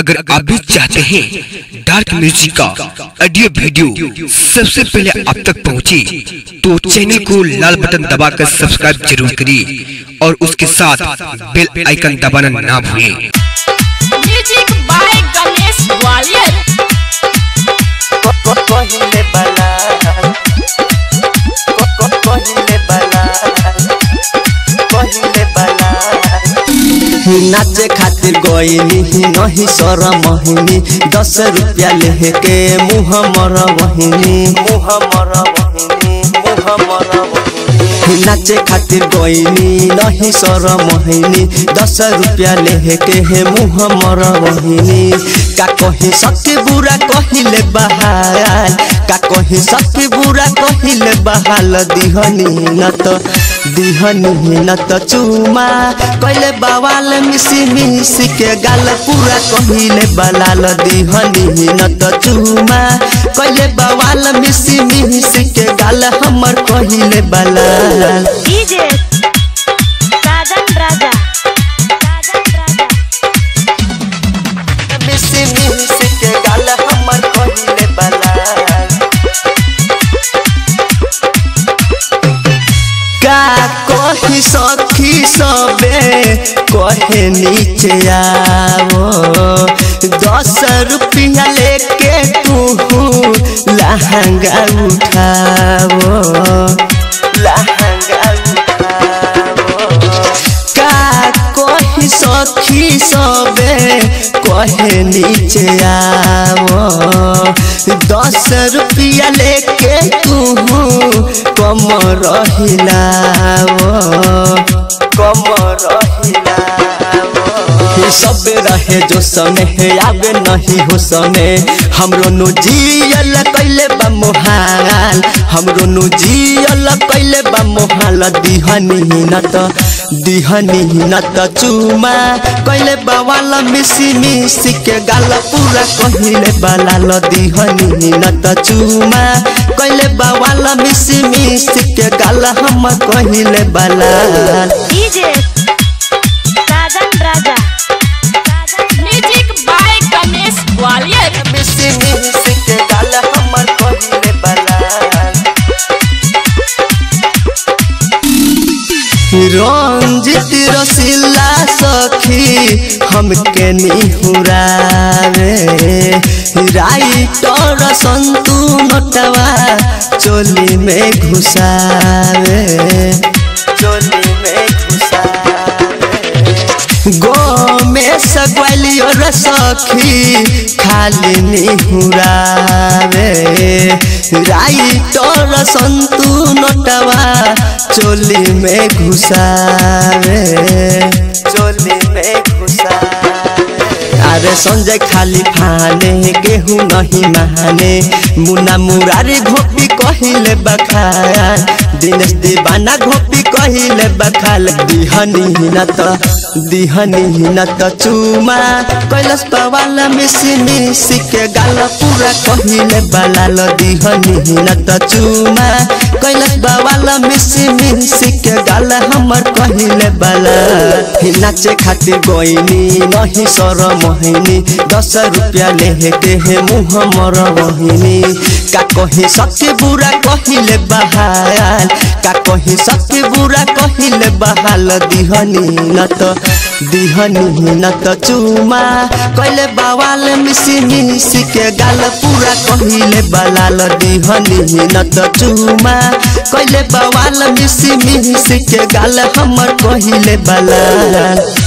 अगर आप भी चाहते हैं डार्क म्यूजिक का ऑडियो वीडियो सबसे पहले आप तक पहुंचे, तो चैनल को लाल बटन दबाकर सब्सक्राइब जरूर करिए और उसके साथ बेल आइकन दबाना ना भूलें म्यूजिक बाय गणेश ग्वालियर पहिले बला पहिले बला पहिले बला नाचे खातिर गईनी नहीं सर महीनी दस रुपया लेके मुँह मर वहीनी मुँह मर वहीनी मुँह मर वहीनी नाचे खातिर गईनी नहीं सर महीनी दस रुपया लेके हे मुँह मर वहीनी का कही सके बुरा कहिले बहाल का कही सके बुरा कहिले बहाल दिहनी न त दिहनी न त चुमा कहिले बवाल मिसी मिसी के गाल पूरा कहिले बलाल दिहनी न त चुमा कहिले बवाल मिसी मिसी के गाल हमर कहिले बलाल डीजे साजन राजा साजन राजा मिसी मिसी के गाल हमर कहिले बलाल का कही सखी सबे कहे नीचे आवो दस रुपया लेके तू लहंगा उठावो लहंगा उठावो का कही सखी सबे कहे नीचे आवो दस रुपया लेके तू कम रहिलावो कम रहिलावो सब रहे जो समय आवे नहीं हो समय हमरो नु जियल कैले बा मोहाल हमरो नु जियल कैले बा मोहाल दिहनी न त दिहनी न त चुमा कैले बवाल मिसी मिसी के गाल पूरा कहिले बलाल दिहनी न त चुमा कैले बवाल मिसी मिसी के गाल हम कहिले बलाल DJ Sajan Raja Sajan music by Ganesh Gwalior मिसी मिसी के गाल हमर कहिले बलाल रंजित रसीला सखी हमके निहुरावे राइटर संतू नटवा चोली में घुसावे चोली में घुसावे गो में सगवालियर सखी खाली निहुरावे राइटर संतू नटवा चोली में घुसावे चोली में घुसावे अरे संजय खाली फाने गेहूँ नहीं माने मुना मुरारी घोपी कहिले बखाल दिनेश दीवाना घोपी कहिले बखाल दिहनी न त दिहनी न त चुमा कैलाश पवाल मिसी मिसी के गाल पूरा कहिले बलाल दिहनी न त चुमा कैलाश बवाल मिसी मिसी के गाल हमर कहिले बलाल नाचे खातिर गईनी नहीं सर मोहिनी दस रुपया लेके हे मुँह मर वहिनी का कही सके बुरा कहिले बहाल का कही सके बुरा कहिले बहाल दिहनी न त दिहनी न त चुमा कैले बवाल मिसी मिसी के गाल पूरा कहिले बलाल दिहनी न त चुमा कैले बवाल मिसी मिसी के गाल हमर कहिले बलाल